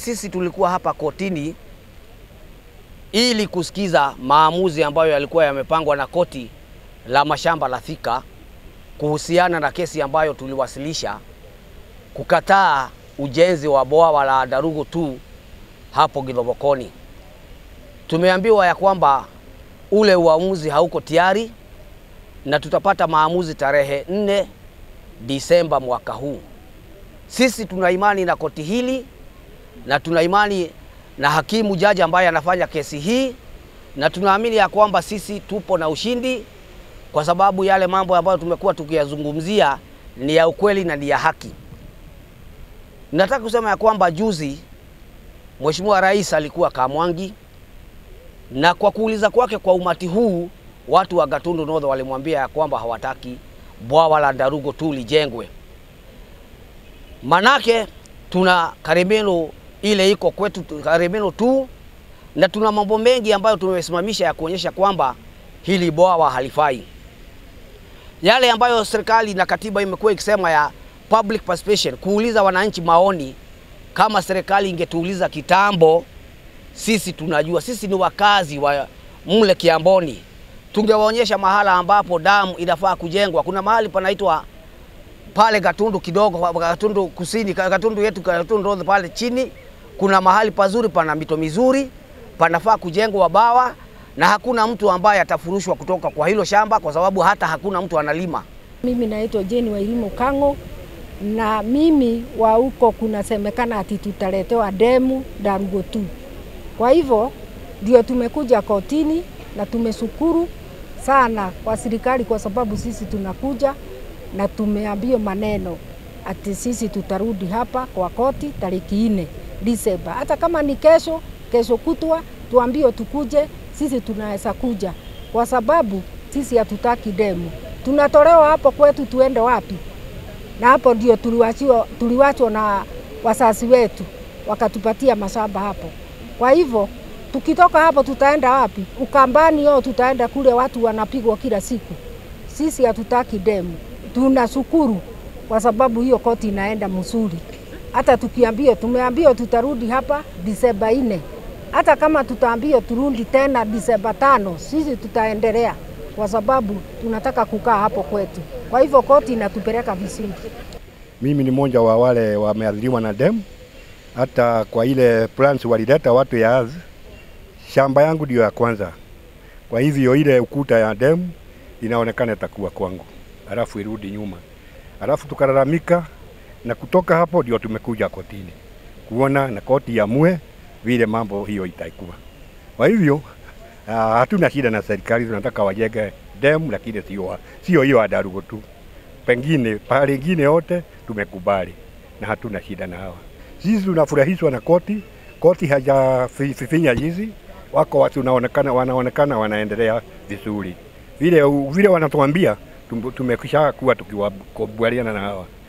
Sisi tulikuwa hapa kotini ili kusikiza maamuzi ambayo yalikuwa yamepangwa na koti la mashamba la Thika kuhusiana na kesi ambayo tuliwasilisha kukataa ujenzi wa bwawa la Darugu tu hapo Githobokoni. Tumeambiwa ya kwamba ule uamuzi hauko tayari na tutapata maamuzi tarehe nne Disemba mwaka huu. Sisi tuna imani na koti hili na tuna imani na hakimu jaji ambaye anafanya kesi hii, na tunaamini ya kwamba sisi tupo na ushindi, kwa sababu yale mambo ambayo tumekuwa tukiyazungumzia ni ya ukweli na ni ya haki. Nataka kusema ya kwamba juzi Mheshimiwa Rais alikuwa Kamwangi, na kwa kuuliza kwake kwa umati huu, watu wa Gatundu North walimwambia ya kwamba hawataki bwawa la Darugo tu lijengwe, manake tuna Karemeno ile iko kwetu Karemeno tu, na tuna mambo mengi ambayo tumesimamisha ya kuonyesha kwamba hili bwawa halifai. Yale ambayo serikali na katiba imekuwa ikisema ya public participation, kuuliza wananchi maoni. Kama serikali ingetuuliza kitambo, sisi tunajua, sisi ni wakazi wa mle Kiamboni, tungewaonyesha mahala ambapo damu inafaa kujengwa. Kuna mahali panaitwa pale Gatundu kidogo, Gatundu kusini, Gatundu yetu, Gatundu North pale chini, kuna mahali pazuri, pana mito mizuri, panafaa kujengwa bawa, na hakuna mtu ambaye atafurushwa kutoka kwa hilo shamba, kwa sababu hata hakuna mtu analima. Mimi naitwa Jeni Wairimu Kang'o, na mimi wa huko kunasemekana ati tutaletewa demu Darugo tu. Kwa hivyo ndio tumekuja kotini na tumeshukuru sana kwa serikali, kwa sababu sisi tunakuja na tumeambiwa maneno ati sisi tutarudi hapa kwa koti tariki nne Disemba. Hata kama ni kesho, kesho kutwa, tuambiwe tukuje, sisi tunaweza kuja, kwa sababu sisi hatutaki demu. Tunatolewa hapo kwetu, tuende wapi? Na hapo ndio tuliwachwa, tuliwachwa na wasasi wetu, wakatupatia mashamba hapo. Kwa hivyo tukitoka hapo tutaenda wapi? Ukambani yo tutaenda kule, watu wanapigwa kila siku. Sisi hatutaki demu. Tunashukuru kwa sababu hiyo koti inaenda mzuri. Hata tukiambiwa, tumeambiwa tutarudi hapa Disemba nne. Hata kama tutaambiwa turudi tena Disemba tano, sisi tutaendelea kwa sababu tunataka kukaa hapo kwetu. Kwa hivyo koti inatupeleka vizuri. Mimi ni mmoja wa wale wameathiriwa na demu. Hata kwa ile plans walileta watu ya ardhi, shamba yangu ndio ya kwanza. Kwa hivyo ile ukuta ya demu inaonekana itakuwa kwangu, alafu irudi nyuma, alafu tukalalamika, na kutoka hapo ndio tumekuja kotini kuona na koti yamue vile mambo hiyo itakuwa. Kwa hivyo uh, hatuna shida na serikali, tunataka wajenge demu, lakini sio sio hiyo ya Darugo tu, pengine pahali ingine yote tumekubali na hatuna shida na hawa. Sisi tunafurahishwa na koti, koti hajafifinya hizi wako watu wanaonekana, wanaonekana wanaendelea vizuri vile vile wanatuambia, tumekisha kuwa tukikubaliana na hawa.